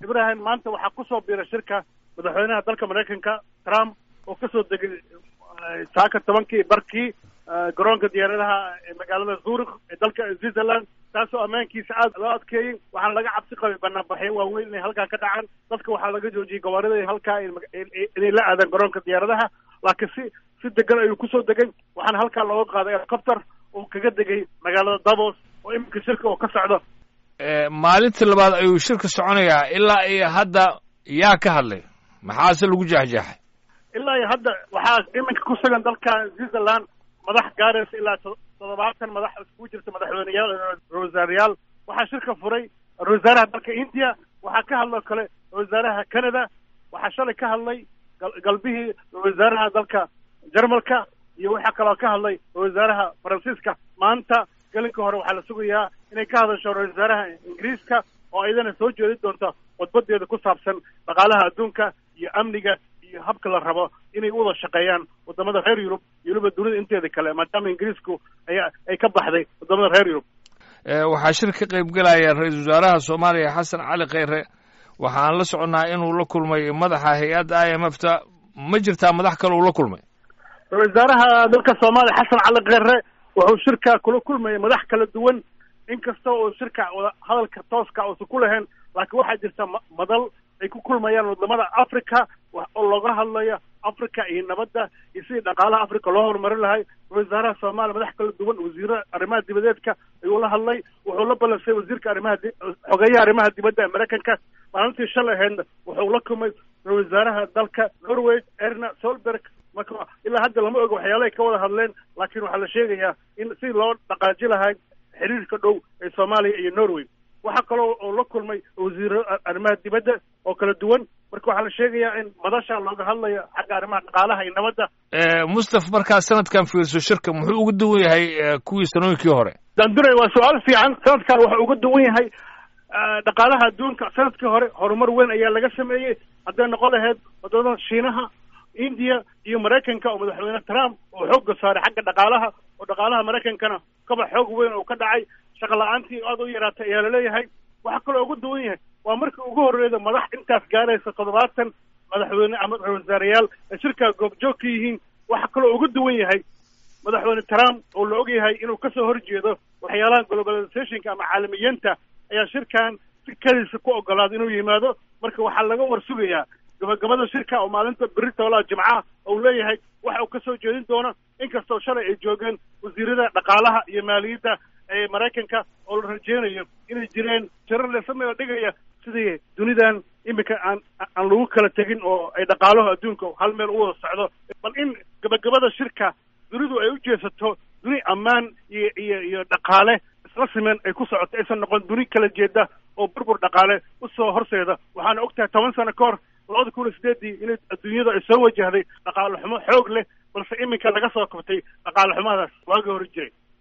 ibrahim maanta waxaa kusoo biiray shirka madaxweynaha dalka maraykanka trump oo kasoo degay saaka tobankii barkii garoonka diyaaradaha ee magaalada zurich ee dalka switzerland taasoo ammaankiisa aad loo adkeeyey waxaana laga cabsi qabay banaanbaxyo waaweyn inay halkaa ka dhacaan dadka waxaa laga joojiyey gawaarida halkaa inay la aadaan garoonka diyaaradaha laakiin si si degan ayuu kusoo degay waxaana halkaa looga qaaday helicopter oo kaga degay magaalada davos oo iminka shirka oo ka socdo maalintii labaad ayuu shirka soconayaa ilaa iyo hadda yaa ka hadlay maxaase lagu jeexjeexay ilaa iyo hadda waxaa iminka ku sugan dalka switzerland madax gaaraysa ilaa toddobaatan madax iskugu jirta madaxweyneyaal ra-wasaarayaal waxaa shirka furay ra-wasaaraha dalka india waxaa ka hadloo kale ra-wasaaraha canada waxaa shalay ka hadlay galbihii ra-wasaaraha dalka jarmalka iyo waxaa kaloo ka hadlay ra-wasaaraha faransiiska maanta gelinka hore waxaa la sugayaa inay ka hadasho ra-wasaaraha ingiriiska oo iyadana soo jeedi doonta khudbadeeda ku saabsan dhaqaalaha adduunka iyo amniga iyo habka la rabo inay u wada shaqeeyaan wadamada reer yurub iyo weliba dunida inteeda kale maadaama ingiriisku ay ay ka baxday wadamada reer yurub waxaa shir ka qayb gelaya ra-iisul wasaaraha soomaaliya xasan cali kheyre waxaan la soconnaa inuu la kulmay madaxa hay-adda i m f ta ma jirtaa madax kale uu la kulmay ra-isul wasaaraha dalka soomaaliya xasan cali kheyre wuxuu shirka kula kulmayay madax kala duwan inkasta oo shirka wada hadalka tooska uusan ku lahayn laakiin waxaa jirta madal ay ku kulmayaan wadamada africa oo looga hadlayo africa iyo nabadda iyo sidii dhaqaalaha africa loo horumarin lahay wasaaraha soomaaliya madax kala duwan wasiira arrimaha dibadeedka ayuu la hadlay wuxuu la ballansay wasiirka arrimaha xogeeyaha arrimaha dibadda ee maraykanka maalintii shalay ahaydna wuxuu la kulmay wasaaraha dalka norway erna solberg marka ilaa hadda lama oga waxyaalahay ka wada hadleen laakiin waxaa la sheegayaa in si loo dhaqaaji lahay xiriirka dhow ee soomaaliya iyo norway waxaa kaloo oo la kulmay wasiiro arrimaha dibadda oo kala duwan marka waxaa la sheegayaa in madasha looga hadlayo xagga arrimaha dhaqaalaha iyo nabadda mustaf markaa sanadkan fiirso shirka muxuu uga duwan yahay kuwii sanooyinkii hore dandunay waa su-aal fiican sanadkan wuxuu uga duwan yahay dhaqaalaha adduunka sanadkii hore horumar weyn ayaa laga sameeyey hadday noqon lahayd wadamada shiinaha india iyo maraykanka oo madaxweyne trump oo xoogga saaray xagga dhaqaalaha oo dhaqaalaha maraykankana kaba xoog weyn oo ka dhacay shaqa la-aantii aad u yaraatay ayaa laleeyahay waxaa kaloo ugu duwan yahay waa markii ugu horreyda madax intaas gaaraysa toddobaatan madaxweyne ama ra-wasaarayaal ay shirkaa goobjoog ka yihiin waxaa kaloo ugu duwan yahay madaxweyne trump oo la og yahay inuu kasoo horjeedo waxyaalaha globalizationka ama caalamiyiinta ayaa shirkan si keliisa ku ogolaaday inuu yimaado marka waxaa laga war sugayaa gabagabada shirka oo maalinta beri toolaha jimcaha ou leeyahay waxa uu kasoo jeedin doono inkastoo shalay ay joogeen wasiirada dhaqaalaha iyo maaliyadda ee maraykanka oo la rajeynayo inay jireen shirar leesameo dhigaya sidii dunidan iminka aan aan lagu kala tegin oo ay dhaqaalaho adduunka hal meel u wada socdo bal in gabagabada shirka dunidu ay u jeesato duni ammaan iyo iyo iyo dhaqaale isla simen ay ku socoto aysan noqon duni kala jeeda oo burbur dhaqaale usoo horseeda waxaana og tahay toban sano ka hor labada kun iyo sideedii inay adduunyada ay soo wajahday dhaqaale xumo xoog leh balse iminka laga soo kabtay dhaqaale xumadaas waagii hore jiray